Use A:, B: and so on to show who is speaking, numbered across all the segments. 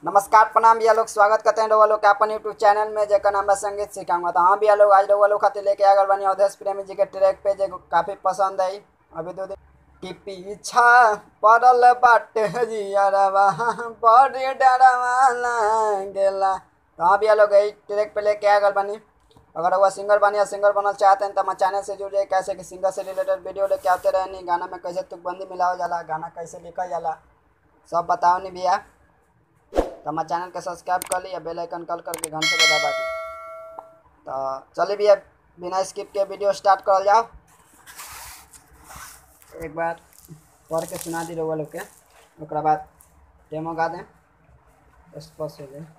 A: नमस्कार प्रणाम भैया लोग स्वागत करते हैं रउआ लोग के अपन यूट्यूब चैनल में जेकर नाम बा संगीत सिखाऊंगा तो हाँ भैया लोग आज रउआ लोग खातिर लेके आ गए बनी अवधेश प्रेमी जी के ट्रैक पे जो काफी पसंद आई अभी दो दिन कि पीछा पड़ल बाटे हरियरवा बड़ी डरवा लागेला तो हाँ भैया लोग यही ट्रैक पे लेके आ गए बनी अगर वह सिंगर बनी या सिंगर बनना चाहते हैं तो हमारे चैनल से जुड़ जाए कैसे कि सिंगर से रिलेटेड वीडियो लेके आते रहनी गाना में कैसे तुकबंदी मिलावल जाला गाना कैसे लिखल जाला सब बताओ नहीं भैया तो हमारे चैनल के सब्सक्राइब कर ली या बेल आइकन कॉल करके घंटे को दबा दी तो चलिए भैया बिना स्किप के वीडियो स्टार्ट करल जाओ एक बार पढ़ के सुना दी रउआ लोग के ओकरा बाद डेमो गा दें स्पष्ट हो जाए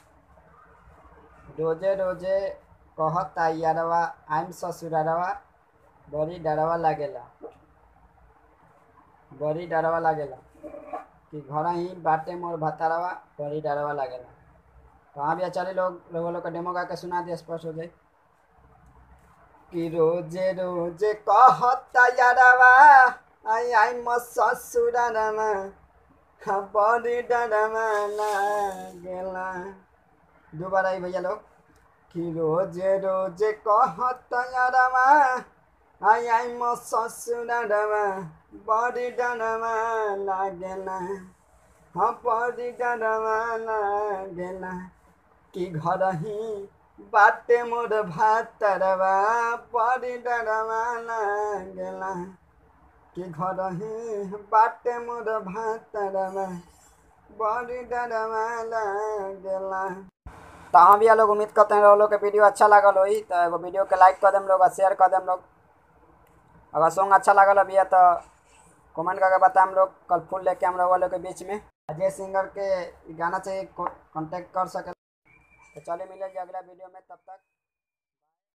A: रोजे रोजे कहता यारवा आइम ससुरारवा बड़ी डरवा लागेला बड़ी डरवा लागेला कि घर ही बाटे मोर भतारवा बड़ी डरवा लागेला तो हाँ भैया चले लोग लोग लोग का डेमो गा के सुना दिया स्पष्ट हो जाए कि रोजे रोजे कहता यारवा आई आई म ससुरारवा हाँ बड़ी डरवा लागेला दोबारा आई भैया लोग कि रोजे रोजे कहता यारवा आई आई म ससुरारवा बड़ी डरवा लागेला हाँ बड़ी डरवा लागेला कि घर ही बाटे मोर भातरवा बड़ी डरवा लागेला कि घर ही बाटे मोर भातरवा बड़ी डरवा लागेला तो हाँ भैया लोग उम्मीद करते हैं लोग लोग के वीडियो अच्छा लागल होई तो एगो वीडियो के लाइक कर देम लोग और शेयर कर देम लोग अगर सॉन्ग अच्छा लागल भैया तो कमेंट करके बताएं हम लोग कल फुल लेके हम लोग लोग के बीच में अजय सिंगर के गाना चाहिए कांटेक्ट कर सके तो चलिए मिलेंगे अगला वीडियो में तब तक